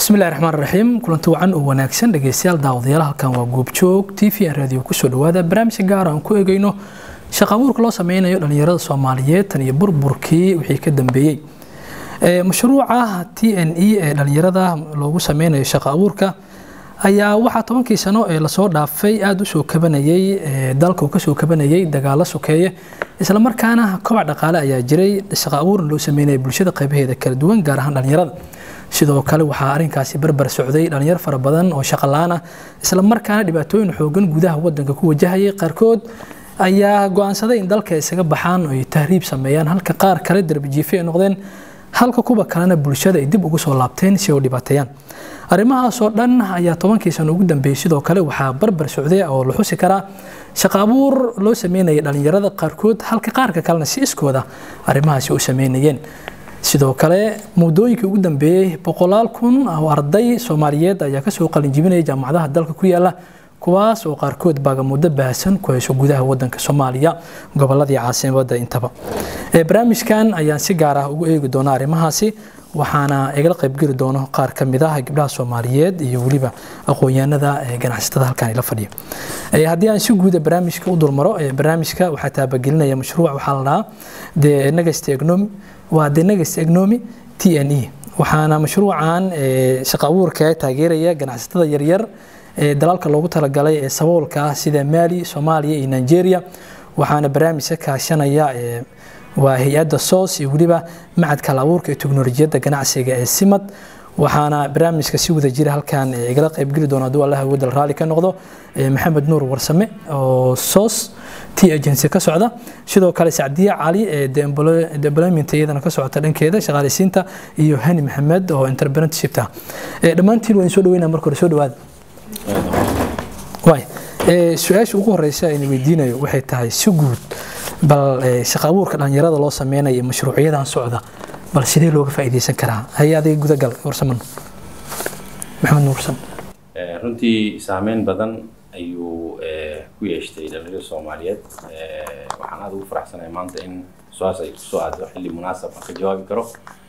bismillahi raxmaan raxiim kulanti wacan oo wanaagsan dhegeystayaal daawadayaal halkan waa goobjoog t v n radio kusoo dhawaada barnaamij gaar aan ku eegeyno shaqa abuurka loo sameynayo dhalinyarada soomaaliyeed tan iyo burburkii wixii ka dambeeyey mashruuca t n e ee dhalinyarada loogu sameynayo shaqa abuurka ayaa waxaa tobankii sano ee lasoo dhaafay aada usoo kabanayey dalka uu kasoo kabanayay dagaalo sokeeye islamarkaana kobac dhaqaale ayaa jiray shaqa abuurna loo sameynaya bulshada qaybaheeda kala duwan gaar ahaan dhalinyarada sidoo kale waxaa arrinkaasi barbar socday dhalinyar fara badan oo shaqa la-aan ah islamarkaana dhibaatooyin xoogan gudaha wadanka ku wajahayay qaarkood ayaa go-aansaday in dalka isaga baxaan oo ay tahriib sameeyaan halka qaar kale darbijiife ay noqdeen halka kuwa kalena bulshada ay dib ugu soo laabteen si ay u dhibaateeyaan arrimahaasoo dhan ayaa tobankii sano ugu dambeeyey sidoo kale waxaa barbar socday oo la xusi karaa shaqa abuur loo sameynaya dhalinyarada qaarkood halka qaarka kalena si iskooda arrimahaasi u sameynayeen sidoo kale muddooyinkii ugu dambeeyey boqolaal kun oo arday soomaaliyeed ayaa kasoo qalinjibinaya jaamacadaha dalka ku yaala kuwaas oo qaarkood baagamuddo baahsan ku hayso gudaha wadanka soomaaliya goboladii caasimada intaba barnaamijkan ayaan si gaar ah ugu eegi doonaa arrimahaasi waxaana igala qaybgeli doono qaar ka mid ah gabdhaha soomaaliyeed iyo weliba aqoon-yahanada ganacsatada halkan ila fadhiya haddii aan si guuda barnaamijka u dulmaro barnaamijka waxaa taabagelinaya mashruuc waxaa la dhahaa the next economy waa the next economy t n e waxaana mashruucan shaqa abuurka taageeraya ganacsatada yaryar ee dalalka loogu talagalay ee saboolka ah sida maali soomaaliya iyo nigeria waxaana barnaamijka kaashanaya waa hay-adda soos iyo weliba macadka halabuurka ee teknolojiyadda ganacsiga ee simad waxaana barnaamijka si wada jira halkan igala qaybgeli doona hadduu allaha wadal raalli ka noqdo maxamed nuur warsame oo soos t agency ka socda sidoo kale sacdiya cali ee development iyadana ka socota dhankeeda shaqaaleysiinta iyo hani maxamed oo entrepreneurshipta dhammaantiin waan soo dhaweynaa marka hore soo dhawaada waay su-aasha ugu horeysa ayna weydiinayo waxay tahay si guud bal shaqa abuurka dhalinyarada loo sameynayo iyo mashruucyadan socda bal sidee looga faa'iideysan karaa hay adiga gudagal warsaman maxamed nuursan runtii saameyn badan ayuu ku yeeshtay dhalinyarada soomaaliyeed waxaan aada ugu faraxsanahay maanta in su-aas ay kusoo aado xilli munaasab aan ka jawaabi karo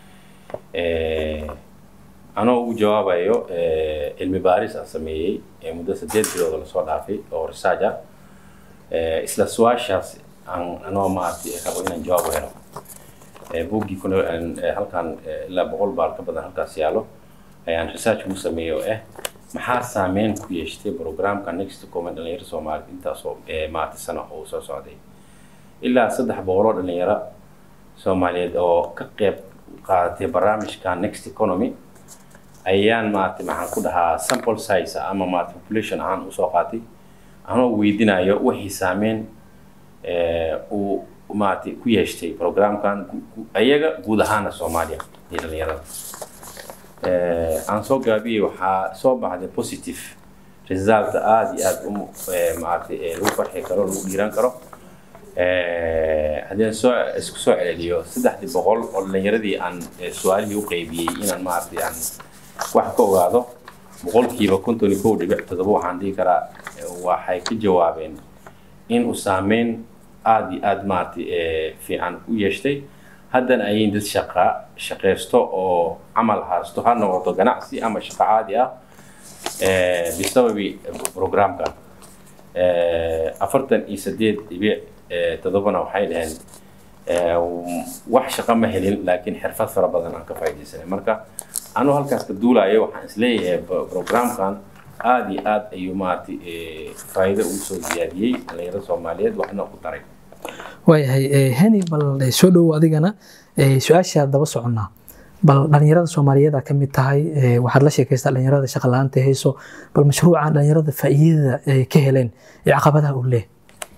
anoo ugu jawaabayo cilmi baaris aan sameeyey muddo sideed bilooda lasoo dhaafay oo research ah isla su-aashaas aan anoo maaragtay rabo inaan jawaab u helo buuggii kuna halkan ilaa boqol baal ka badan halkaas yaalo ayaan research ugu sameeyey oo ah maxaa saameyn ku yeeshtay programka next comment dhalinyaro soomaaliyeed intaasoo maaragtay sano oo soo socday ilaa saddex boqoloo dhalinyaro soomaaliyeed oo ka qeyb qaadatay barnaamijka next economy ayaan maaragtay maxaan ku dhahaa sample size ama maaragtay population ahaan usoo qaatay anoo weydiinayo wixii saameyn uu maaragtay ku yeeshtay programkan ayaga guud ahaana soomaaliya iyo dhalinyarada aan soo gaabiyey waxaa soo baxday positive result aada iyo aada u maaragtay lagu farxi karo lagu dhiiran karo haddii aan soo isku soo celceliyo saddexdii boqol oo dhalinyaradii aan su-aalihii u qeybiyey inaan maaragtay aan wax ka ogaado boqolkiiba konton iyo kow dhibic toddoba waxaan dhihi karaa waxay ka jawaabeen in uu saameyn aada iyo aada maaragtay fiican u yeeshtay haddana ayin dad shaqa shaqaysto oo camal haasto ha noqoto ganacsi ama shaqo caadi ah bisababi programkan afartan iyo sideed dhibic toddobana waxay dhaheen wax shaqo ma helin laakiin xirfad fara badan aan ka faa'iidaysanay marka anuu halkaas ka duulayo waxaan isleeyahay programkan aada iyo aada ayuu maaragtay faa'iido ugu soo ziyaadiyey dhalinyarada soomaaliyeed waxna ku daray waayahay hani bal soo dhowo adigana su-aashaa daba soconnaa bal dhalinyarada soomaaliyeed aa ka mid tahay waxaad la sheekaystaa dhalinyarada shaqa la-aanta hayso bal mashruucan dhalinyarada faa'iidada ay ka heleen ee caqabadaha uu leeyahay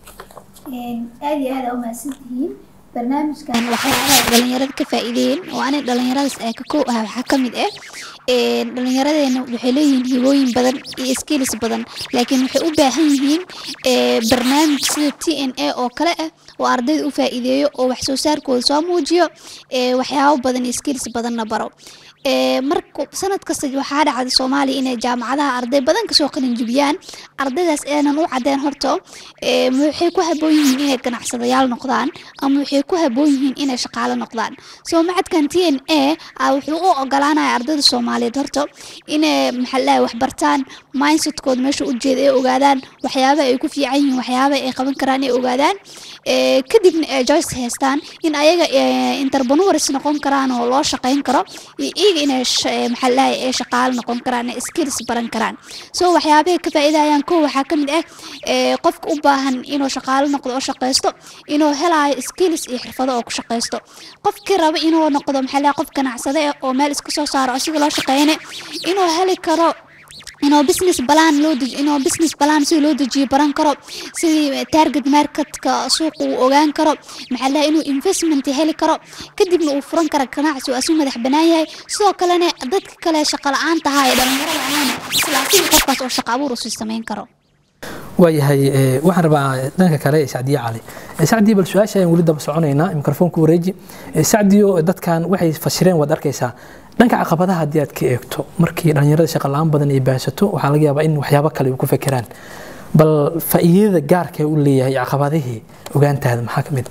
aada iyo aada umahadsantihiin barnaamijkan waxyaabaha dhalinyarada ka faa'iideeyeen oo ani dhalinyaradaas ee ka kow ah waxaa ka mid ah dhalinyaradeena waxay leeyihiin hibooyin badan iyo skills badan laakiin waxay u baahan yihiin barnaamij sida t n a oo kale ah oo ardayda u faa'iideeyo oo wax soo saarkooda soo muujiyo waxyaabo badan iyo skills badanna baro marka sanad kasta waxaa dhacda soomaaliya inay jaamacadaha arday badan kasoo qalin jibiyaan ardaydaas aanan u cadeen horto ee, ma waxay ku haboon yihiin inay ganacsadayaal noqdaan ama waxay ku haboon yihiin inay shaqaalo noqdaan soo macadkan t n a ah wuxuu u ogolaanaya ardayda soomaaliyeed horto inay maxaa la dhahay wax bartaan mindsetkooda meesha u jeeda ay ogaadaan waxyaabaha ay ku fiican yihiin waxyaabaha ay qaban karaan ay ogaadaan ee, kadibna ay joyce haystaan in ayaga ee, entrepreneurs noqon karaan oo loo shaqayn karo iyo iyaga inay sh- ee, maxaa la dhahay ay shaqaalo noqon karaan ay skills baran karaan so waxyaabahay ka faa'iidayaan kow waxaa ka mid ah ee, qofka u baahan inuu shaqaalo noqdo oo shaqaysto inuu helayo skills iyo xirfado oo ku shaqaysto qofkii raba inuu noqdo maxaa la dhahay qof ganacsade ah oo meel iska soo saaro asiga loo shaqeyne inuu heli karo inuu business plan loo deji inuu business plan si loo dejiyo baran karo sidii target marketka suuqa uu ogaan karo maxaa la dhahay inuu investment heli karo kadibna uu furan karo ganacsi oo asu madax banaan yahay sidoo kalena dadka kale shaqo la-aan tahay ee dhalinyarada ahaana islaasiin qofkaas oo shaqo abuur usii samayn karo waayahay ee, waxaan rabaa dhanka kale ee sacdiye cali Ee, sacdiye bal su-aasha ayaan weli daba soconaynaa mikrofoonka wareeji Ee, sacdiyo dadkan waxay fasireen waad arkaysaa dhanka caqabadaha haddii aad ka eegto markii dhalinyarada shaqa la-aan badan ay baahsato waxaa laga yaabaa in waxyaabo kale ay ku fekeraan bal faa'iidada gaarka ee u leeyahay caqabadihii ogaantaada maxaa ka mid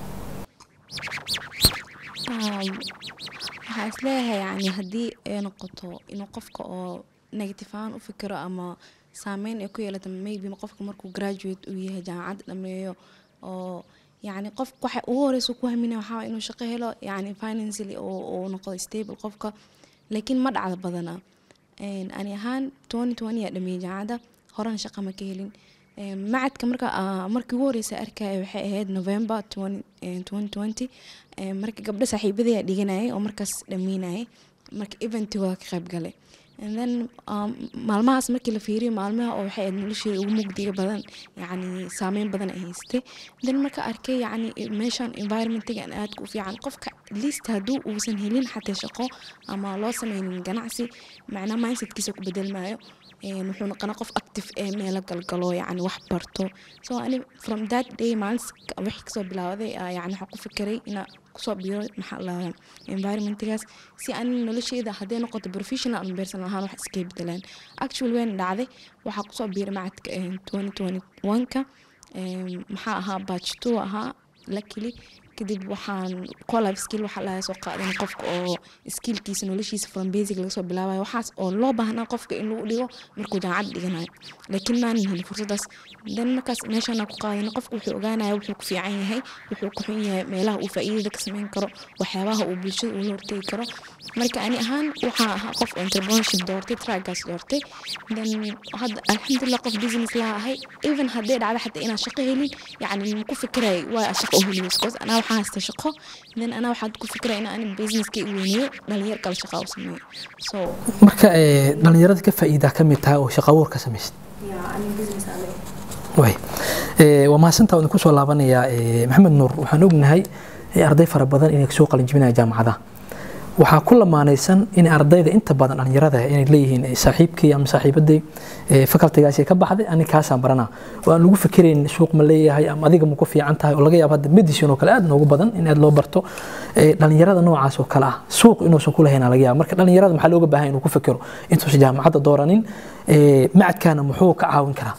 Um, waxaa isleeyahay yani haddii ay noqoto inuu qofka oo negative ahaan u fikiro ama saameyn ay ku yeelato maybe qofka markuu graduate uu yahay jaamacad dhameeyo oo yani qof waxa ugu horeysa ku haminaya waxaa waye inuu shaqo helo yani financially oo uu noqdo stable qofka laakiin ma dhacda badana Een, ani ahaan 2020 aa dhameeyey jaamacadda horena shaqa ma ka helin Een, macadka marka aa- markii ugu horeysa arkaya waxay ahayd november 20 een, 2020 Een, marka gabdho saaxiibadii aa dhiganayay oo markaas dhameynayay marka eventiga ka qayb galay and then um, maalmahaas markii la fiiriyo maalmaha oo waxay ahayd nolosheeda ugu mugdiga badan yacni saameyn badan ay haystay then marka arkay yacni meeshan environmentigan aadka u fiican qofka least hadduu uusan helin xataa shaqo ama loo sameynin ganacsi macnaa mindsetkiisa ku bedelmayo Een, wuxuu noqonaa qof active ee meelo galgalo yacni wax barto so ani from that day maalintas wixii kasoo bilaawaday aa yacni waxaan ku fikiray inaa kusoo biiro maxaa la environmentigaas si ani nolosheyda hadday noqoto professional ama personal ahaan wax iskaga bedelaan actually wayna dhacday waxaa kusoo biiray macadka een, 2021ka Een, maxaa ahaa batch two ahaa luckily kadib waxaan collab skill waxaa laga soo qaadan qofka oo skillkiisa noloshiisa from basic laga soo bilaabayo waxaas oo loo baahnaa qofka in lagu dhigo markuu jaamacad dhiganayo laakiin maanan helin fursadaas dan markaas meeshaana ku qaadana qofka wuxuu ogaanaya wuxuu ku fiican yahay wuxuu ku xun yahay meelaha uu faa'iidada ka sameyn karo waxyaabaha uu bulshada ula hortegi karo marka ani ahaan waxaa ahaa qof entrepreneurship doortay tragaas doortay then hadda alxamdulilah qof business laha ahay even hadday dhacdo xataa inaan shaqo helin yacni ma ku fikiray waa shaqo u helin because anaa waxaa haysta shaqo then anaa waxaan ku fikiray in ani businesska i weyneeyo dhalinyar kale shaqa u sameeyo so marka ee, dhalinyarada ka faa'iidaa ka mid tahay oo shaqo abuur ka samaysid way Ee, waa mahadsantaa waan kusoo laabanayaa ee, maxamed nuur waxaan ognahay ee, arday fara badan inay soo qalinjibinaya jaamacadaha waxaa ku lamaanaysan in ardayda inta badan dhalinyarada ah inay leeyihiin eh, saaxiibkii ama saaxiibaday eh, facultigaasi ka baxday ani kaasaan baranaa oo aan lagu fikirayn suuq ma leeyahay ama adiga ma ku fiican tahay oo laga yaabo hadda medicine oo kale aad noogu badan in aad loo barto Eh, dhalinyarada noocaas oo kale ah suuq inuusan ku lahayn aa laga yaaba marka dhalinyarada maxaa looga baahan inuu ku fikiro intuusan jaamacadda dooranin eh, macadkaana muxuu ka caawin karaa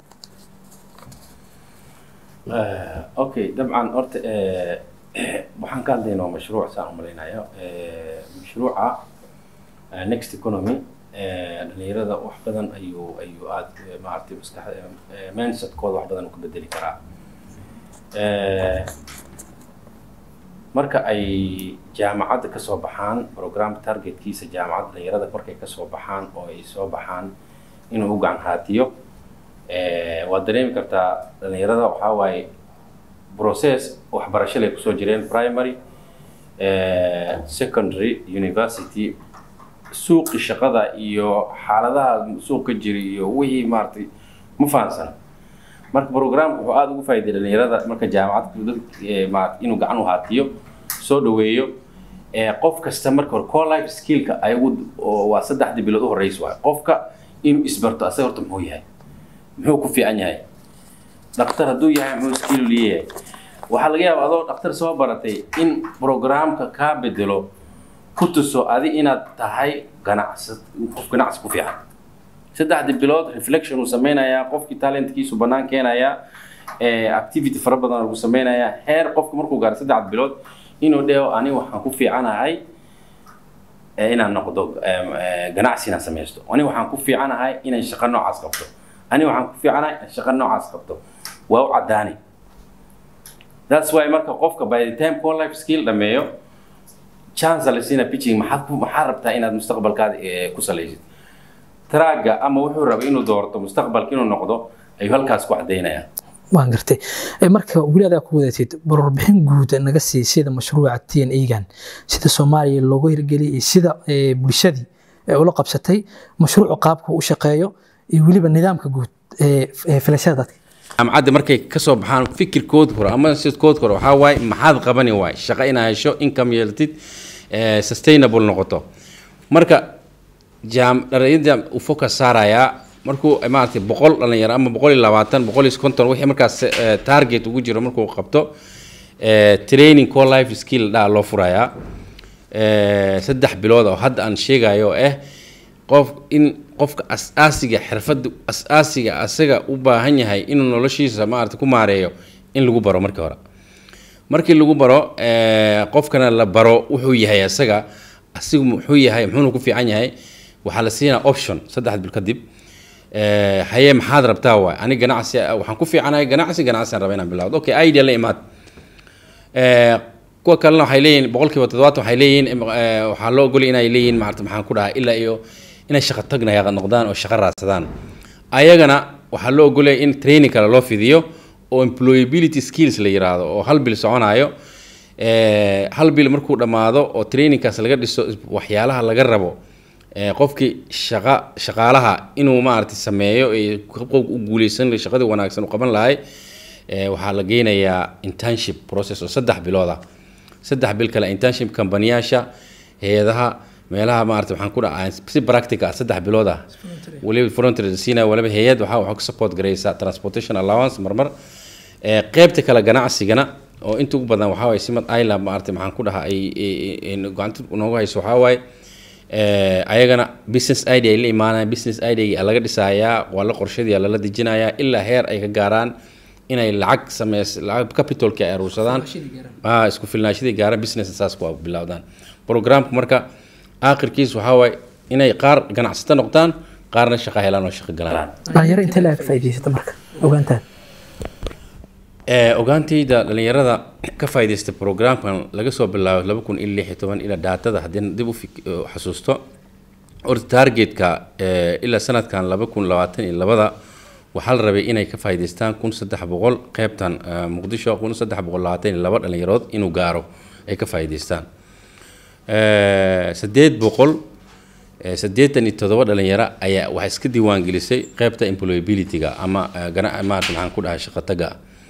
آه، اوكي طبعا horta آه، waxaan ka hadlaynaa mashruuc saan u malaynayo آه، mashruuca آه، next economy آه، dhalinyarada wax badan ayuu ayuu aad آه، maaragtay maskax آه، mindsetkooda wax badan uu ka bedeli karaa آه، marka ay jaamacadda ka soo baxaan program targetkiisa jaamacadda dhalinyarada markay ka soo baxaan oo ay soo baxaan inuu u gacan haatiyo Eh, waad dareemi kartaa dhalinyarada waxaa waaye process waxbarasho lay kusoo jireen primary eh, secondary university suuqi shaqada iyo xaaladaha suuq ka jira iyo wixii maaragtay ma fahansan marka programka wuxuu aada ugu faa'iiday dhalinyarada marka jaamacad dad eh, maaragtay inuu gacan u haatiyo soo dhaweeyo eh, qof kasta marka hore core life skillka ayagu oo waa saddexdii bilood u horeysa waay qofka inuu isbarto asaga horta muxuu yahay muxuu ku fiican yahay dhakhtar hadduu yahay muxuu skill leeyahay waxaa laga yaabaa adoo dhakhtar soo baratay in programka kaa bedelo ku tuso adi inaad tahay ganacsi qof ganacsi ku fiican saddexdii bilood reflection uu sameynayaa qofkii talentkiisu bannaan keenayaa eh, activity fara badan lagu sameynayaa heer qofka markuu gaaro saddex bilood inuu dheho ani waxaan ku fiicanahay eh, inaan noqdo em, eh, ganacsi inaan sameysto ani waxaan ku fiicanahay inaan shaqo noocaas qabto ani waxaan ku fiicanahay inaan shaqo noocaas qabto waa u caddaani that's why marka qofka by the time core life skill dhameeyo chance la siina pitching maxaad ku maxaad rabtaa inaad mustaqbalkaada eh, ku salaysid traaga ama wuxuu raba inuu doorto mustaqbalka inuu noqdo ayuu halkaas ku caddaynayaan waan gartay Eh, marka weli adaa ku wadatid warbixin guud naga sii sida mashruuca t n egan sida soomaaliya loogu hirgeliyay iyo sida eh, bulshadii ay ula qabsatay mashruucu qaabka uu u shaqeeyo iyo weliba nidaamka guud ee ee filashada dadka jaamacadda markay ka soo baxaan fikirkood hore ama sidkood hore waxaa waaye maxaad qabani waay shaqo inaad hesho income yeelatid eh, sustainable noqoto marka jaam dhalinyarada uu focus saarayaa markuu eh, maaragtay boqol dhalinyaro ama boqol iyo labaatan boqol iyo konton wixii markaas eh, target ugu jiro markuu qabto eh, training core life skill dhaa loo furayaa eh, saddex bilood oo hadda aan sheegayo oo ah qof in qofka as-aasiga xirfadda as-aasiga asaga u baahan yahay inuu noloshiisa maarata ku maareeyo in lagu baro markii hore markii lagu baro eh, qofkana la baro wuxuu yahay asaga asigu muxuu yahay muxuuna ku fiican yahay waxaa la siinaa option saddex bil kadib eh, haye maxaad rabtaa waay ani ganacsi waxaan ku fiicanahay ganacsi ganacsiaan raba inaan bilawdo okay idea la imaad Eh, kuwa kalena waxay leeyihin boqolkiiba toddobaatan waxay leeyihin em, eh, waxaa loo ogolay inay leeyihin maarata maxaan ku dhahaa ilaa iyo inay shaqo tagnaya noqdaan oo shaqo raadsadaan ayagana waxaa loo ogolaya in training kale loo fidiyo oo employability skills la yiraahdo oo hal bil soconayo Eh, hal bil markuu dhammaado oo trainingkaas laga dhiso waxyaalaha laga rabo eh, qofkii shaqa shaqaalaha inuu maaragtay sameeyo ee qofka u guuleysan lahay, shaqadii wanaagsan u qaban lahay eh, waxaa la geynayaa internship process oo saddex bilood ah saddex bil kale internship kambaniyaasha hay-adaha meelaha maarata waxaan ku dhaca si practical ah saddex bilood ah waliba frontier siina waliba hay-ad waxaa waxaa ku support garaysaa transportation allowance marmar Eh, qaybta kale ganacsigana oo inta ugu badan waxaa waaye simad island maarata maxaan ku dhahaa ay ay- ay gacanta noogu hayso waxaa waaye eh, ayagana business idea ay la imaanayaan business idea laga dhisayaa waa la qorshadii lala dejinayaa ilaa heer ay ka gaaraan inay lacag sameys lacag capitalki ay aruursadaan ah isku filnaashadii gaaraan business saas ku bilowdaan programka marka aakhirkiis waxaa waaye inay qaar ganacsato noqdaan qaarna shaqo helaan oo shaqo galaan dhalinyaro intee laga faa'iidaysata marka ogaantaan Eh, ogaantayda dhalinyarada ka faa'iidaysta programkan laga soo bilaabo laba kun iyo lix iyo toban ilaa daatada haddii dib u fik- u xasuusto horta targetka eh, ilaa sanadkan laba kun labaatan iyo labada waxaa la rabay inay ka faa'iidaystaan kun saddex boqol qeybtan eh, muqdisho kun saddex boqol labaatan iyo laba dhalinyarood inuu gaaro ay ka faa'iidaystaan Eh, saddeed boqol eh, saddeetan iyo toddoba dhalinyaro ayaa waxay iska diiwaangelisay qeybta employability-ga ama eh, gana- maarata maxaan ku dhahay shaqo taga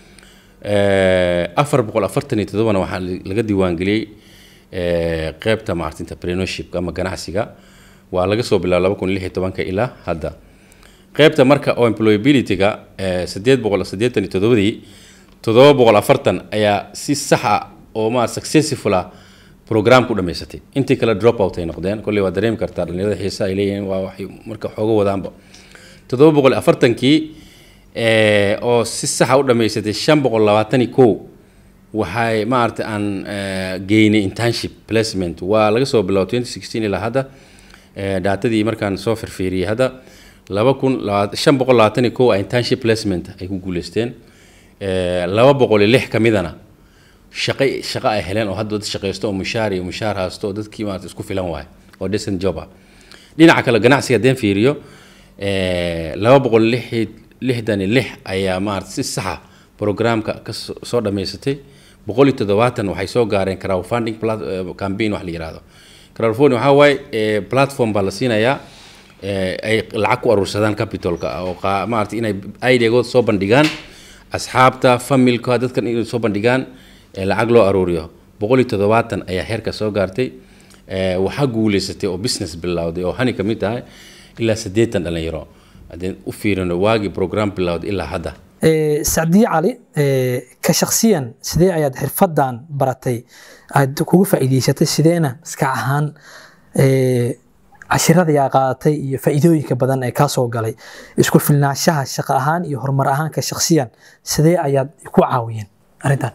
Eh, afar boqol afartan iyo toddobana waxaa la- laga diiwaangeliyey eh, qeybta maarata entrepreneurship ama ganacsiga waa laga soo bilaabo laba kun lix iyo tobanka ilaa hadda qeybta marka oo employability-ga eh, saddeed boqol saddeetan iyo toddobadii toddoba boqol afartan ayaa si sax ah oo ma successful ah program ku dhamaysatay intii kale drop out ay noqdeen kolley waa dareemi kartaa dhalinyarada xiisa ay leeyihiin waa waxay marka xooga wadaanba toddoba boqol iyo afartankii eh, oo si saxa u dhamaysatay shan boqol labaatan iyo kow waxay maaragtay aan eh, geynay internship placement waa laga soo bilaabo 2016 ilaa hadda eh, daatadii markaan soo firfiiriyey hadda laba kun laba- shan boqol labaatan iyo kow a internship placement ay ku guuleysteen Eh, laba boqol iyo lix ka midana shaqo shaqo ay heleen oo hadda dad shaqaysto oo mushaar iyo mushaar haysto oo dadkii maarata isku filan waaye oo decent job ah dhinaca kale ganacsiga haddeen fiiriyo eh, laba boqol lix lixdan iyo lix ayaa maarata si saxa programka ka soo soo dhammaysatay boqol iyo toddobaatan waxay soo gaareen crowdfunding plat- eh, campaign wax la yihahdo crowdfunding waxaa waaye eh, platform baa la siinayaa eh, ay lacag ku aruursadaan capitalka oo qaa- maarata inay ideagood soo bandhigaan asxaabta familka dadkan inay soo bandhigaan ee lacag loo aruuriyo boqol iyo toddobaatan ayaa heerka soo gaartay ee, waxaa guuleysatay oo business bilowday oo hani ka mid tahay ilaa siddeetan dhalinyaro haddeen u fiirino waagii program bilowday ilaa hadda Eh, sacdiye cali eh, ka shakhsiyan sidee ayaad xirfadan baratay aad kugu faa'iidaysatay sideena maskax ahaan eh, cashiradii aa qaadatay iyo faa'iidooyinka badan ee kaa soo galay isku filnaanshaha shaqo ahaan iyo horumar ahaanka shakhsiyan sidee ayaad ku caawiyeen arrintan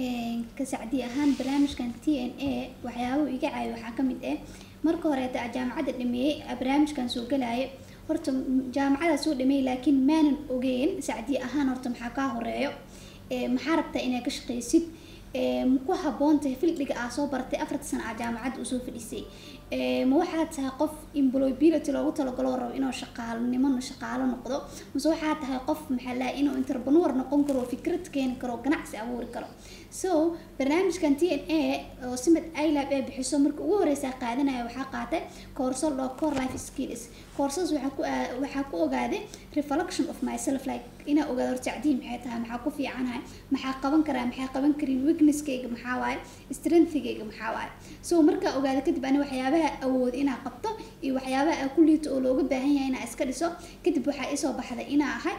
ka sacdi ahaan barnaamijkan t n a waxyaabahu iga caawiya waxaa ka mid ah marka horeeta jaamacadda dhameeyey barnaamijkan soo galaayo horta jaamacada soo dhameeyey laakiin maanan ogeyn sacdi ahaan horta maxaa kaa horeeyo maxaa rabtaa inaad ka shaqaysid ma ku habboontahay fildhiga aa soo baratay afarta sana aa jaamacadda usoo fadhisay ma waxaad tahay qof employability loogu talagalo rabo inuu shaqaalnimo shaqaalo noqdo mase waxaad tahay qof maxaa lahay inuu entrepreneur noqon karo fikrad keeni karo ganacsi abuuri karo so barnaamijkan t n a oo simad ilab ee bixiso marka ugu horeysa qaadanaya waxaa qaatay koorso loo core life skills koorsas waxaa ku waxaa ku ogaaday reflection of myself like inaa ogaado horta cadiin maxay tahay maxaa ku fiicanahay maxaa qaban karaa maxaa qaban karin weaknesskayga maxaa waaye strengthigayga maxaa waaye so markaa ogaada kadib ani waxyaabaha awood inaa qabto iyo waxyaabaha aa ku liito oo looga baahan yahay inaa iska dhiso kadib waxaa isoo baxday inaa ahay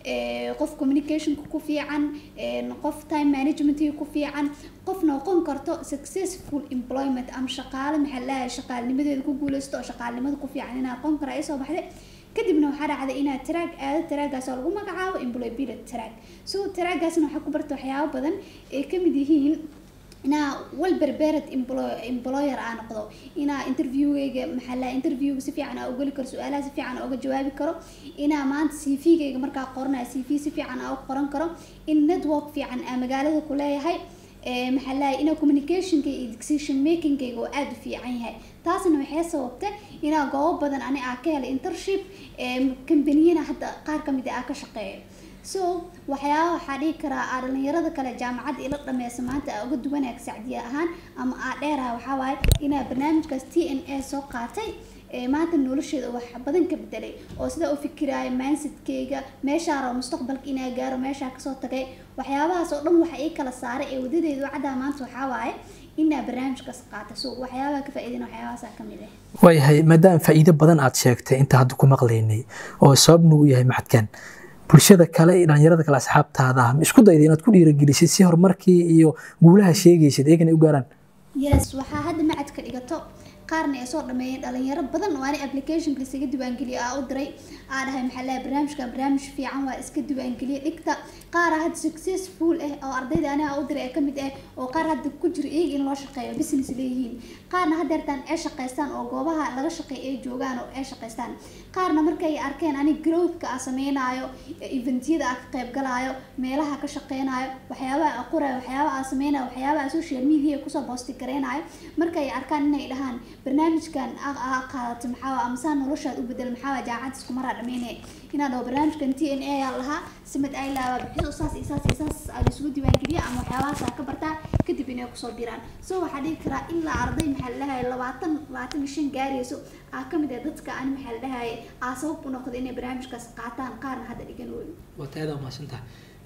qof communicationka ku fiican qof time managementga ku fiican qof noqon karto successful employment ama shaqaale maxaa lahay shaqaalnimadeeda ku guuleysto oo shaqaalnimada ku fiican inaa noqon karaa isoo baxday kadibna waxaa dhacday inaad taraag aado taraagaas oo lagu magacaabo employability taraag so taraagaasna waxaa ku barta waxyaabo badan ay kamid yihiin inaa wal berbered employer aa noqdo inaa interviewgayga maxaa laha interviewga si fiican aa ugeli karo su-aalaha si fiican aa uga jawaabi karo inaa maanta c v gayga markaa qoranaya c v si fiican aa u qoran karo in network fiican aa magaalada ku leeyahay maxaa lahay inaa communicationka iyo decision makingayga oo aada u fiican yahay taasna waxay sababtay inaa goobo badan ani aa ka helay intership kambaniyana hadda qaar kamid aa ka shaqeeyo so waxyaaba waxaa dhihi karaa aa dhalinyarada kale jaamacadda ila dhameysa maanta aa uga duwanaag sacdiya ahaan ama aa dheeraha waxaa waaye inaa barnaamijkaas t n a soo qaatay maanta nolosheeda wax badan ka bedelay oo sidaa u fikiraayo mindsetkeyga meeshaa rabo mustaqbalka inaa gaaro meeshaa kasoo tagay waxyaabahaas oo dhan waxa ii kala saaray ee wadadeedu caddaa maanta waxaa waaye inaa barnaamijkaas qaata so waxyaabaha ka faa'iidana waxyaabahaasa ka mid ah waayahay maadaama faa'iido badan aad sheegtay inta hadda ku maqlaynay oo sababna u yahay maxadkan bulshada kale iyo dhalinyarada kale asxaabtaada ah ma isku dayda inaad ku dhiiragelisid si horumarkii iyo guulaha sheegaysid iyagana u gaaraan yes waxaa hadda macadka dhigato qaarna ay soo dhameeyeen dhalinyaro badan oo ani applicationka isaga diiwaangeliyo aa u diray aa dhahay maxaa lahay barnaamijkan barnaamij fiican waa iska diiwaangeliye dhigta qaara hadda successful ah oo ardayda ani aa u diray ee kamid ah oo qaar hadda ku jira iyaga in loo shaqeeyo business leeyihiin qaarna haddeertaan ay shaqaystaan oo goobaha laga shaqeeyo ay joogaan oo ay shaqaystaan qaarna markay arkeen ani growthka aa sameynaayo eventyada aa ka qayb galaayo meelaha ka shaqeynayo waxyaabaha aa qoraayo waxyaabaha aa sameynayo waxyaabaha social media kusoo boosti gareynayo markay arkaan inay dhahaan barnaamijkan aa qaadato maxaa amasaa noloshaad u bedel maxaa jaacad isku maraa dhameyne inaa dhaho barnaamijkan t n a yaa lahaa simad ay laaba bixiso saas iyo saas iyo saas aa laisugu diiwaangeliya ama waxyaabahaas aa ka bartaa kadib inay kusoo diraan so waxaa dhihi karaa ilaa arday maxaa la dhahaye labaatan labaatan iyo shan gaarayso aa kamid ah dadka ani maxaa la dhahaye aa sabab u noqda inay barnaamijkaas qaataan qaarna hadda dhigan weyn waad aad umahadsantaha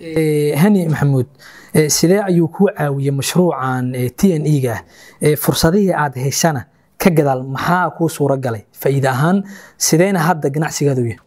hani maxamuud sidee ayuu kuu caawiyey mashruucan t n e ga ah fursadihii aad heshana ka gadaal maxaa kuu suura galay faa'iide ahaan sideena hadda ganacsigaadu yahay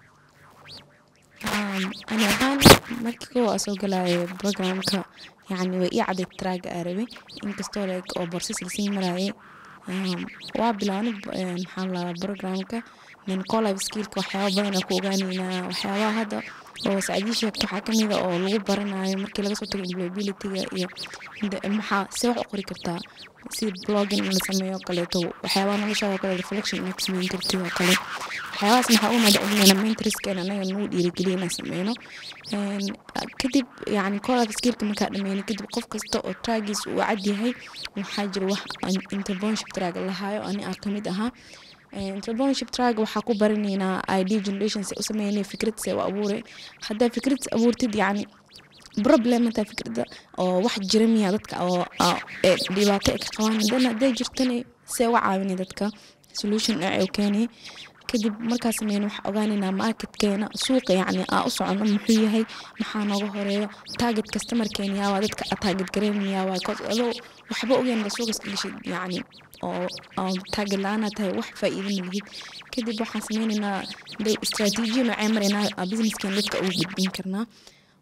ani ahaan markii kow aa soo galaayo programka yacni way ii caday traaga aa rabay inkastoo like oo borsis lasii maraaye waa bilaabnay maxaa la programka nin colive skillka waxyaaba badan aa ku ogaaneynaa waxyaabaha hadda oo sacdii sheegto waxaa kamid a oo lagu baranayo markii laga soo tago employabilityga iyo maxaa see wax u qori kartaa si blogging in la sameeyo kaleeto waxyaabaha noloshaada kale reflection inaad sameyn kartid oo kale waxyaabahaas maxaa u madaclinayna mentorskeena anaga nagu dhiirigeliya inaan sameyno kadib yani colive skillka markaa dhameyno kadib qof kasta oo traagiis uu cad yahay waxaa jira wax interponship traag lahaayo ani aa kamid ahaa entrepreneurship track waxaa ku baranaynaa idea generation se u sameynay fikrad se u abuure haddaa fikrad abuurtid yacni problem hataa fikrada oo wax jira miya dadka oo dhibaato ay ka qabaan haddana hadday jirtana see uga caawinay dadka solution dhinac u keenay kadib markaa sameyna waxaa ogaanaynaa marketkeena suuqa yacni aa u socono muxuu yahay maxaa nooga horeeyo target customerkeena yaawaa dadka aa target gareynan yaawaa adoo waxba ogeyn ba suuqa iska gashid yacni oo target la-aan tahay wax faa'iido ma lihid kadib waxaan sameynaynaa istaraatiijiya noocee maraynaa businesskeena dadka ugu gudbin karnaa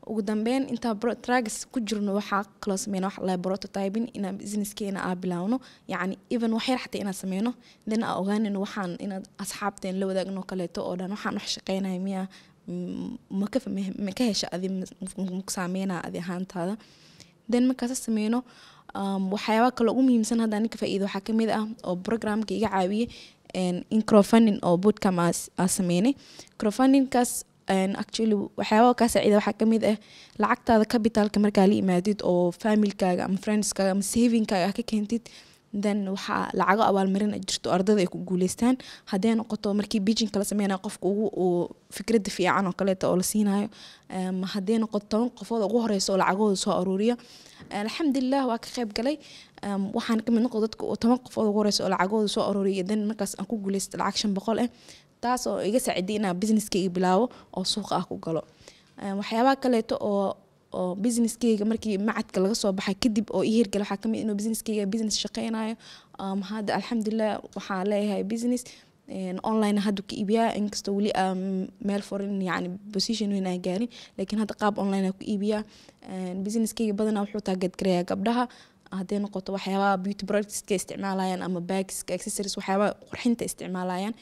ugu dambeyn intaa trags ku jirno waxaa kaloo sameyna wax la prototyping inaan businesskeena aa bilaawno yacni even wax yar xataa inaan sameyno then aa ogaanino waxaan inaad asxaabteen la wadaagno kaleeto oo dhan waxaan wax shaqeynaya miya maka ka hesha adi saameyna adi ahaantaada then markaasa sameyno waxyaaba kale ugu muhiimsan hadda ninka faa'iida waxaa kamid ah oo programka iga caawiyey in crowdfunding oo bootcam aa sameynay crowdfundingkaas actually waxyaabaa kaa saacida waxaa kamid ah lacagtaada capitalka markaa la imaadid oo familkaaga ama friendskaaga ama savingkaaga ah ka keentid then waxaa lacago abaalmarin jirto ardada ay ku guuleystaan hadday noqoto markii bijinka la sameynaya qofka ugu uu fikrada fiican oo kaleeta oo la siinayo hadday noqoto toban qofood ugu horeysa oo lacagooda soo aruuriya alxamdulilah waa ka qayb galay waxaan kamid noqdo dadka toban qofood ugu horeysa oo lacagooda soo aruuriya then markaas aan ku guuleysta lacag shan boqol ah taas oo iga saaciday inaan businesskayga bilaabo oo suuqa ah ku galo waxyaabaha kaleeto oo oo businesskayga markii macadka laga soo baxay kadib oo ii hirgala waxaa kamid inuu businesskayga business shaqeynayo hadda alxamdulilah waxaa leeyahay business online haddu ka iibiyaa inkastoo weli aa meel forin yani position weyn aan gaarin laakiin hadda qaab online aa ku iibiyaa businesskayga badanaa wuxuu taageedgarayaa gabdhaha hadday noqoto waxyaabaha beauty productska isticmaalayaan ama bagska accessories waxyaabaha qurxinta isticmaalayaan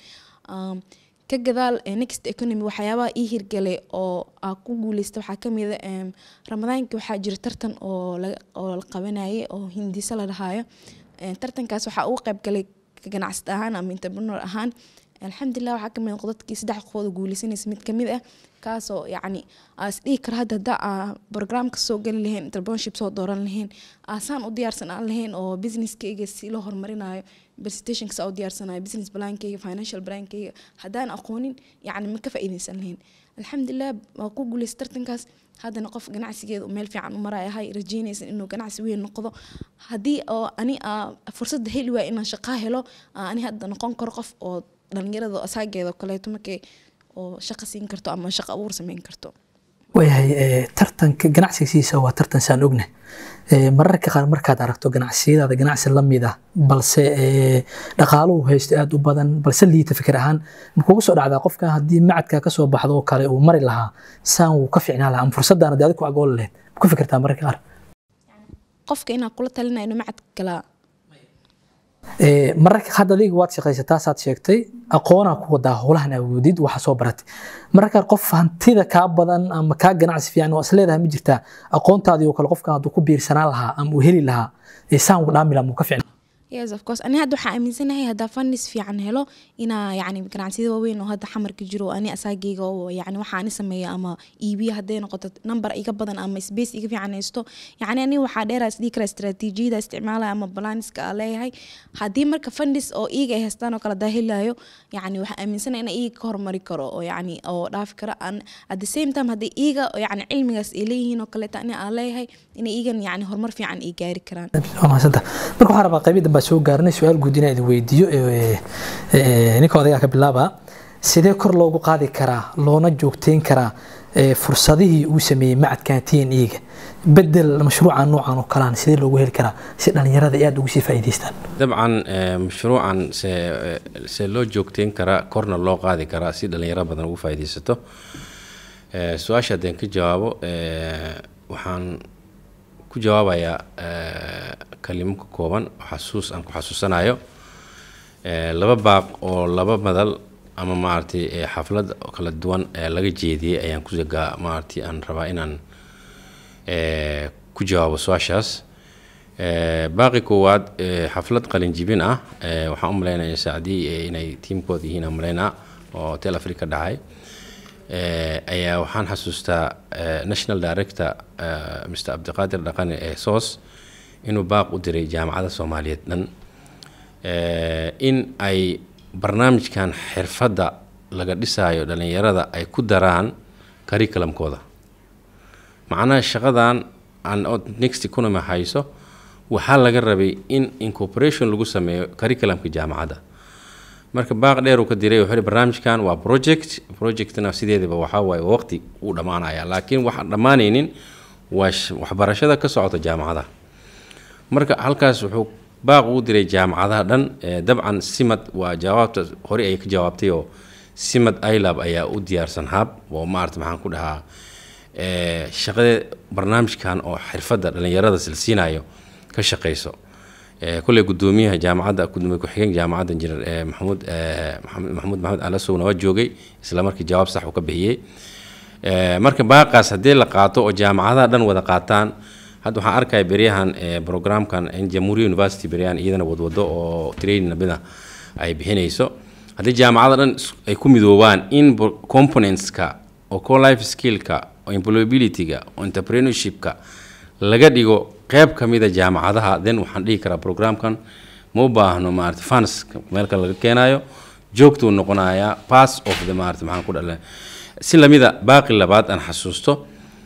ka gadaal next economy waxyaabaha ii hirgalay oo aa ku guuleysta waxaa kamid a ramadaankii waxaa jira tartan oo oo la qabanayay oo hindiso la dhahaayo tartankaas waxaa ugu qayb galay ganacsada ahaan ama entrepreneur ahaan alxamdulilah waxaa kamid noqdo dadkii saddex qofood oo guuleysanaysa mid kamid ah kaasoo yacni aa isdhihi kara hadda hadda aa programka soo geli lahayn entrepreneurship soo dooran lahayn aasaan u diyaarsan aan lahayn oo businesskayga si loo horumarinayo presentationka u diyaarsanayo business plankayga financial plankayga haddaan aqoonin yacni ma ka faa'iidaysan lahayn alxamdulilah waa ku guuleysta tartankaas haddana qof ganacsigeeda meel fiican u maraya ahay rajeynaysan inuu ganacsi weyn noqdo haddii oo ani aa fursadda heli waaya inaan shaqaa helo ani hadda noqon karo qof oo dhalinyarada asaageeda kaleeto markay oo shaqo siin karto ama shaqo abuur sameyn karto waayahay tartanka ganacsigiisa waa tartan saan ogna mararka qaar markaad aragto ganacsiyadaada ganacsi la mid ah balse dhaqaaluhu haysto aada u badan balse liita fikir ahaan makugu soo dhacdaa qofka haddii macadka kasoo baxdo oo kale uu mari lahaa saan wuu ka ficnaan lahaa ama fursadaan adi ku agool lahayd ma ku fikirtaa mararka qaar qofka inaa kula talinaya inuu macad galaa mararka hadda adiga waad shaqaysataa saad sheegtay aqoonaa ku wadaa howlahan awoodid waxa soo baratay mararka qof hantida kaa badan ama kaa ganacsi fiican oo isleedahay ma jirtaa aqoontaadii oo kale qofka hadduu ku biirsanaan lahaa ama uu heli lahaa saan ugu dhaami lahaa muu ka ficnaa yes of course ani hadda waxaa aaminsanahay haddaa fundis fiican helo inaa yacni ganacsiyada waaweyn oo hadda xamarka jiro ani asaageyga oo yacni waxa ani sameeya ama iibiya hadday noqoto number iga badan ama space iga fiican haysto yacni ani waxaa dheeraa isdhihi kara istaraatiijiyada isticmaalaya ama balaniska aa leeyahay haddii marka fundis oo iiga ay haystaan oo kale hadaa helayo yacni waxaa aaminsanahay ina iiga ka hormari karo oo yacni oo dhaafi karo aan at the same time haddii iiga yacni cilmigaas ay leeyihiin oo kaleeta ani aa leeyahay inay iigan yacni horumar fiican ay gaari karaan waa mahadsantaha marka waxaan rabaa qaybida baa soo gaarnay su-aal guud inaan idin weydiiyo ninka odagaa ka bilaaba sidee kor loogu qaadi karaa loona joogteyn karaa fursadihii uu sameeyey macadkan t n e-ga bedel mashruuca noocan oo kalaan sidee loogu heli karaa si dhalinyarada ay aada ugu sii faa'iidaystaan dabcan mashruucan se se loo joogteyn karaa korna loo qaadi karaa si dhalinyaro badan ugu faa'iidaysato su-aasha haddeen ka jawaabo waxaan ku jawaabayaa kalimo ka kooban xasuus aan ku xasuusanayo laba baaq oo laba madal ama maaragtay xaflad kala duwan laga jeediyey ayaan ku maaragtay aan rabaa inaan ku jawaabo su-aashaas baaqi koowaad xaflad qalinjibin ah waxaan u malaynaya saacdii inay tiimkooda yihiin aan malaynaa oo tel africa dhacay ayaa waxaan xasuustaa national director mr cabdiqaadir dhaqane ee soos inuu baaq u diray jaamacadda soomaaliyeed dhan in ay barnaamijkan xirfadda laga dhisaayo dhalinyarada ay ku daraan curriculumkooda macnaha shaqadan aan next economy hayso waxaa laga rabay in incorporation lagu sameeyo curriculumka jaamacadda marka baaq dheer uu ka diray wuxuu barnaamijkan waa project projectna sideedaba waxaa waaye waqti uu dhammaanaya laakiin waxaan dhammaanaynin waa waxbarashada ka socota jaamacadaha marka halkaas wuxuu baaq uu diray jaamacadaha dhan dabcan simad waa jawaabta hore ay ka jawaabtay oo simad ilab ayaa u diyaarsan hab oo maarata maxaan ku dhahaa eh, shaqada barnaamijkan oo xirfadda dhallinyarada silsiinayo ka shaqeyso Eh, kolley gudoomiyaha jaamacadda gudoomiye ku-xigeenka jaamacadda injineer eh, maxamuud eh, maxamed maxamuud maxamed alasowna waa joogay isla markii jawaab sax uu ka bixiyey Eh, marka baaqaas haddii la qaato oo jaamacadaha dhan wada qaataan hadda waxaan arkaya beryahan eh, programkan in jamhuuriya university beryahan iyadana wadwado oo training nabida ay bixinayso haddii jaamacada dhan is- ay ku midoobaan in bo- componentska oo co life skillka oo employabilityga oo entrepreneurshipka laga dhigo qeyb ka mida jaamacadaha then waxaan dhihi karaa programkan ma u baahno maarata funds meel kale laga keenayo joogtuu noqonayaa pass of the maarata maxaan ku dhalay si lamida baaqi labaad aan xasuusto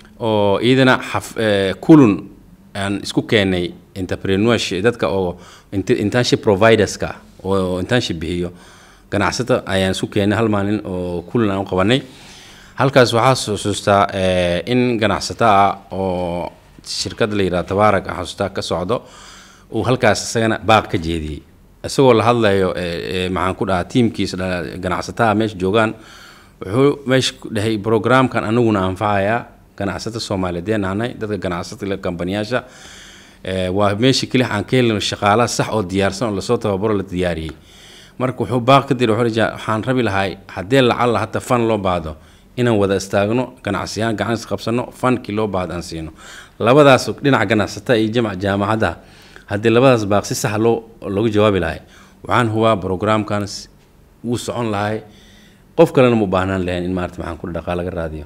oo iyadana xaf eh, kulun aan isku keenay entrepreneurship dadka oo int- internship providerska oo internship bixiyo ganacsata ayaan isku keenay hal maalin oo kulun aan u qabanay halkaas waxaa xusuustaa eh, in ganacsato ah oo shirkad la yidhaha tabaarak aan xasuustaa ka socdo uu halkaas isagana baaq ka jeediyey isagoo la hadlayo eh, eh, maxaan ku dhahaa tiimkiisa dhala- ganacsataha meesha joogaan wuxuu meesha ku dhahay programkan anaguna anfacayaa ganacsata soomaaliyeed nahnay dadka ganacsata kambaniyaasha Eh, waa meesha keli aan ka helino shaqaalaha sax oo diyaarsan oo lasoo tababaro la diyaariyey marka wuxuu baaq ka diray wuxuu leeyahay, waxaan rabi lahay haddii lacalla hata fan loo baahdo inaan wada istaagno ganacsiyaan gacan is qabsano fankii loo baahdo aan siino labadaas dhinaca ganacsatada iyo jamac jaamacadaha haddii labadaas baaq si sax loo loogu jawaabi lahay waxaan hubaa programkan s- wuu socon lahay qof kalena ma u baahnaan lahayn in maarata maxaan ku dhaqaa laga raadiyo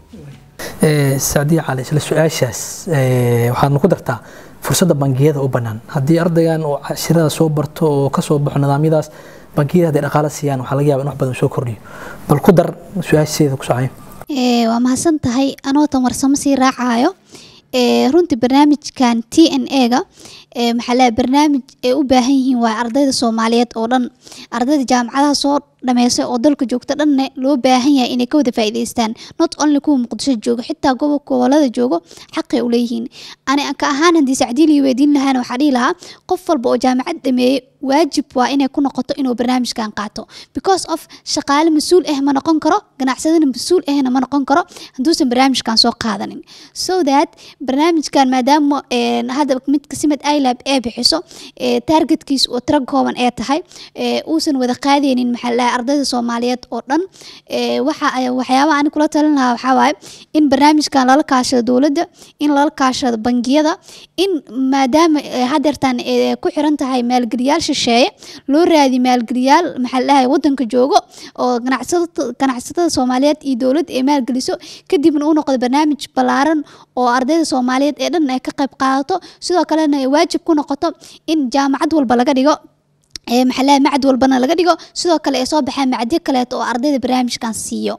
Eh, sacdiya cali isla su-aashaas eh, waxaadna ku dartaa fursadda bangiyada u bannaan haddii ardaygan uu cashirada soo barto oo ka soo baxo nidaamyadaas bangiyada hadday dhaqaale siiyaan waxaa laga yaaba in wax badan soo kordhiyo bal ku dar su-aasheeda ku socayo Ee, waa mahadsan tahay anoo tan warsamo sii raacayo ee, runtii barnaamijkan t n a ga ee, maxaa la barnaamij ay u baahan yihiin waa ardayda soomaaliyeed oo dhan ardayda jaamacadaha soo dhameysay oo dalka joogta dhanne loo baahan yahay inay ka wada faa'iidaystaan not only kuwa muqdisho jooga xitaa gobolka gobolada joogo xaqay u leeyihiin ani ka ahaan haddii sacdiil iyo weydiin lahaana waxaa dhihi lahaa qof walba oo jaamacad dhameeyey waajib waa inay ku noqoto inuu barnaamijkan qaato because of shaqaale mas-uul ah ma noqon karo ganacsadana mas-uul ahna ma noqon karo hadduusan barnaamijkan soo qaadanin so that barnaamijkan maadaama een, hadda midka simad ilab ee bixiso ee, targetkiis oo tiro kooban ee tahay ee, uusan wada qaadaynin maxaa la dhahay ardayda soomaaliyeed oo dhan ee, waxa ay- waxyaabaha ani kula talin lahaa waxaa waaye in barnaamijkan lala kaashado dowladda in lala kaashado bangiyada in maadaama ee, hadeertan ee, ku xiran tahay maalgeliyaal shisheeye loo raadi maalgeliyaal maxaa la dhahay wadanka joogo oo ganacsatada ganacsatada soomaaliyeed iyo dowladda ay maalgeliso kadibna uu noqdo barnaamij ballaaran oo ardayda soomaaliyeed ee dhan ay ka qayb qaadato sidoo kalena ay waajib ku noqoto in jaamacad walba laga dhigo ee maxaa la dhahay macad walbana laga dhigo sidoo kale ay soo baxaan macadyo kaleeto oo ardayda barnaamijkan siiyo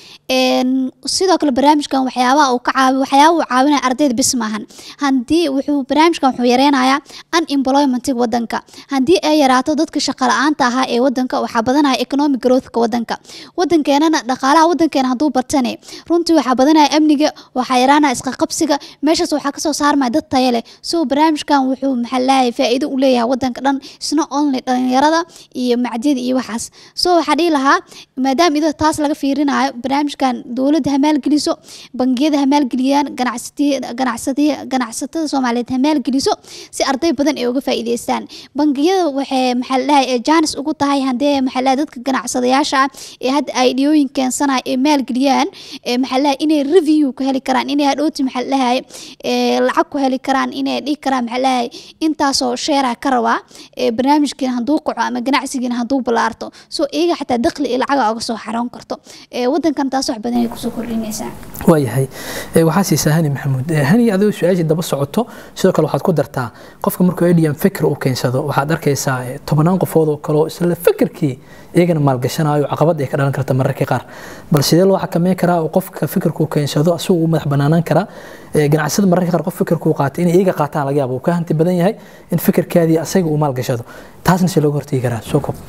een sidoo kale barnaamijkan waxyaabaha uu ka caawi waxyaabaha uu caawinaya ardayda bis maahan haddii wuxuu barnaamijkan wuxuu yareynayaa unemploymentiga wadanka haddii ay yaraato dadka shaqo la-aanta ahaa ee wadanka waxaa badanaya economic growthka wadanka wadankeenana dhaqaalaha wadankeena hadduu batane runtii waxaa badanaya amniga waxaa yaraanaya isqaqabsiga meeshaas waxaa kasoo saarmaya dad tayo leh so barnaamijkan wuxuu maxaa lahay faa'iido u leeyahay wadanka dhan isna only dhalinyarada iyo macdiyada iyo waxaas so waxaa dhihi lahaa maadaama iyadoo taas laga fiirinayo barnaamijkan dowladda ha maalgeliso bangiyada ha maalgeliyaan ganacsatiya ganacsatiya ganacsatada soomaaliyeed ha maalgeliso si arday badan ay uga faa'iidaystaan bangiyada waxay maxaa la dhahay jaanis ugu tahay haddee maxaa la dhahay dadka ganacsadayaasha ah ee hadda ideyooyin keensanaya ee maalgeliyaan ee maxaa la dhahay inay review ka heli karaan inay hadhowti maxaa la dhahay ee lacag ku heli karaan inay dhihi karaan maxaa la dhahay intaasoo sheera ka rabaa ee barnaamijkiina hadduu kaco ama ganacsigiina hadduu ballaarto so iyaga xataa dakhli iyo lacaga uga soo xaroon karto ee wadankan taas wax badan ay kusoo kordhinaysaa waayahay Eh, waxaa siisaa hani maxamuud Eh, hani adoo su-aashii daba socoto sidoo kale waxaad ku dartaa qofka markuu edian fikir uu keensado waxaad arkaysaa eh, tobannaan qofood oo kale oo isla fikirkii iyagana maalgashanayo caqabad ay ka dhalan karta mararka qaar bal sidee loo xakameyn karaa oo qofka fikirkuu keensado asagu u madax banaanaan karaa Eh, ganacsada mararka qaar qof fikirkuu qaatay inay iyaga qaataan laga yaabo uu ka hanti badan yahay in fikirkaadii asaga uu maalgashado taasna see looga hortegi karaa soo kob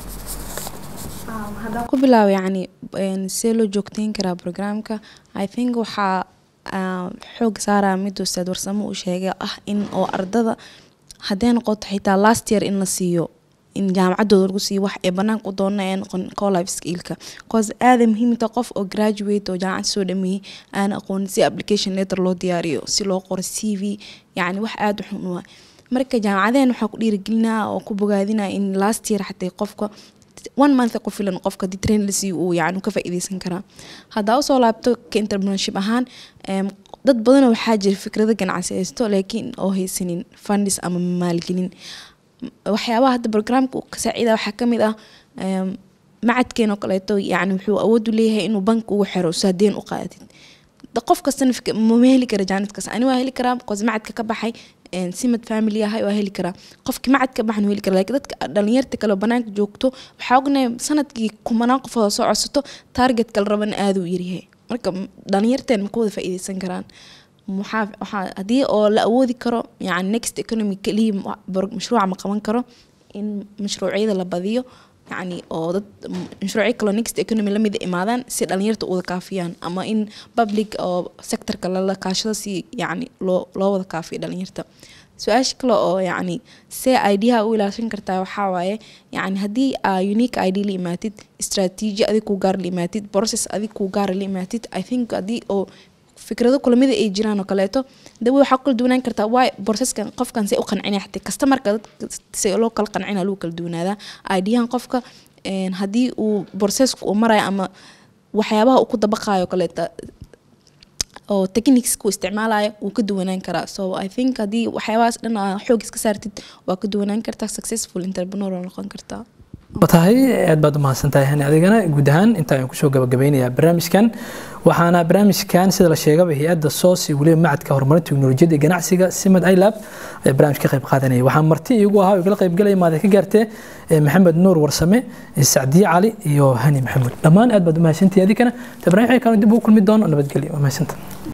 haddaan ku bilaabo yacni een, see loo joogteyn karaa programka i think waxaa ah, xoog saaraya mid ustaad warsamo uu sheegay ah in oo ardada hadday noqoto xitaa last year in la siiyo in jaamacadooda lagu siiyo wax ee banaanka u doona ee noqon colife skillka cause aada muhiimta qof oo graduate oo jaamacad soo dhameeyey aan aqoonin si application letter loo diyaariyo si loo qoro c v yacni wax aada u xun u ah marka jaamacadeen waxaa ku dhiirigelinaa oo ku bogaadinaa in last year xatay qofka one month ku filan qofka hadii train la siiyo uu yacni ka faa'iideysan karaa haddaa usoo laabto ka entrepreneurship ahaan em, dad badan waxaa jira fikrado ganacsi haysto laakiin oo haysanin fundis ama maalgelin waxyaabaha hadda programka uu ka saacida waxaa ka mid ah em, macadkeen oo kaleeto yacni wuxuu awood u leeyahay inuu bank ugu xiro saadeen u qaadatid da- qof kastana fik- ma heli kara jaanidkaas ani waa heli karaa because macadka ka baxay een, simad family ahay waa heli karaa qofkii macad ka baxan wuu heli karaa laakiin dadka dhalinyarta kale oo banaanka joogto waxaa ognahay sanadkii kumanaan qof oo soo codsato target kala raban aada u yaryahay marka m- dhalinyarteen ma ka wada faa'iideysan karaan waxaa waxaa haddii oo la awoodi karo yani next economy keliya ma- bor- mashruuca ma qaban karo in mashruucyada la badiyo yani oo dad m- mashruucyo kaloo next economy lamid imaadaan si dhalinyarta u wada kaafiyaan ama in public oo sectorka lala kaashado si yani loo loo wada kaafiyo dhalinyarta su-aasha kale oo yacni see idyaha u ilaashan kartaa waxaa waaye yani haddii aa unique id la imaatid strategy adig kuu gaar la imaatid process adig kuu gaara la imaatid i think haddii oo fikrado kulamida ay jiraan oo kaleeto dawe waxaa ku kala duwanaan kartaa waay borseskan qofkan see u qancinaya xatay kastamarka dadka see loo kala qancina lagu kala duwanaadaa idyahan qofka een, haddii uu borsesku uu marayo ama waxyaabaha uu ku dabaqayo oo kaleeta oo techniques ku isticmaalayo wuu ka duwanaan karaa so i think haddii waxyaabahaas dhan aa xoog iska saartid waa ka duwanaan kartaa successful entrepreneur oo noqon kartaa tahay aad baad u mahadsantahay hani adigana guud ahaan inta ayaan kusoo gabagabeynayaa barnaamijkan waxaana barnaamijkan sida la sheegaba hay-adda soos iyo weliba macadka horumarinta teknolojiyadda iyo ganacsiga simad ilab ayaa barnaamij ka qayb qaadanaya waxaa marti iigu ahaa oo igala qaybgalaya maada ka gaartee eh, maxamed nuur warsame eh, sacdiye cali iyo hani maxamuud dhammaan aad baad u mahadsantihi adigana ta barnaamij kale dib ugu kulmi doono nabadgelyo waa mahadsantahay